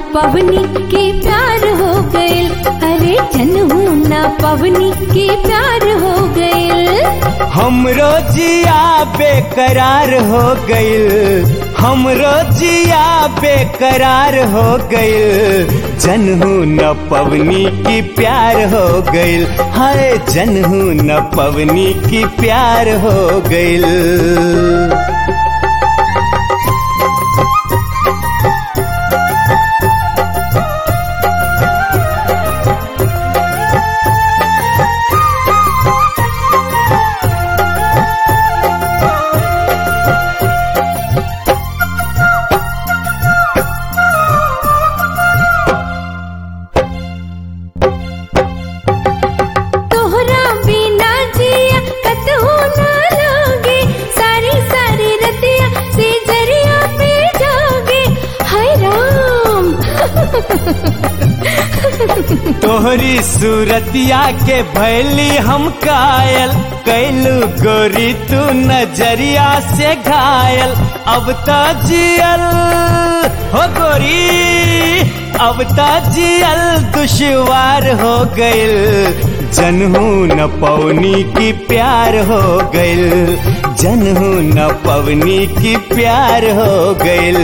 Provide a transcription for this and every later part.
पवनी के प्यार हो गइल अरे जनहू ना पवनी के प्यार हो गइल हमरो जिया बेकरार हो गइल हमरो जिया बेकरार हो गइल जनहू न पवनी की प्यार हो गइल हाय जनहू न पवनी की प्यार हो गइल तोहरा बिना जिया कतहु ना लागे सारी सारी रतिया से जरिया पे जागे हाय राम तोहरी सूरतिया के भैली हम कायल कैलू गोरी तू नजरिया से घायल अब तो जियल हो गोरी अब तो जियल दुश्वार हो गइल जनहू न पवनी की प्यार हो गइल जनहू न पवनी की प्यार हो गइल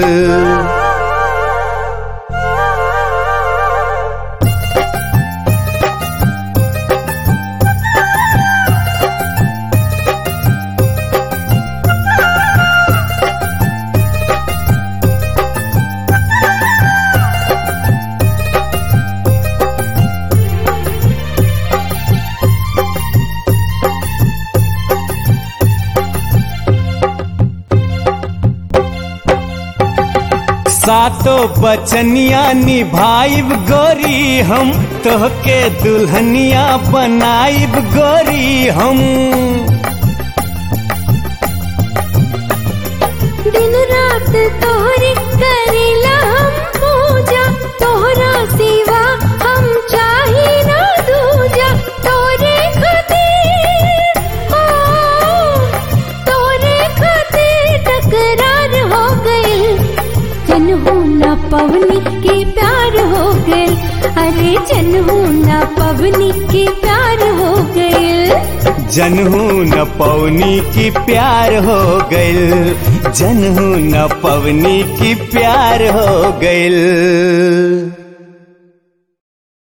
सातो बचनिया निभाइब गोरी हम तोहके दुल्हनिया बनाइब गोरी हम दिन रात तोहरी करेला हम पूजा तोहरा सिवा हम चाही ना दूजा तोरे खातिर ओ तोरे खातिर तकरार हो गइल जनहू ना पवनी के प्यार हो गइल अरे जनहू ना पवनी के प्यार हो गइल जनहू न पवनी की प्यार हो गइल जनहू न पवनी की प्यार हो गइल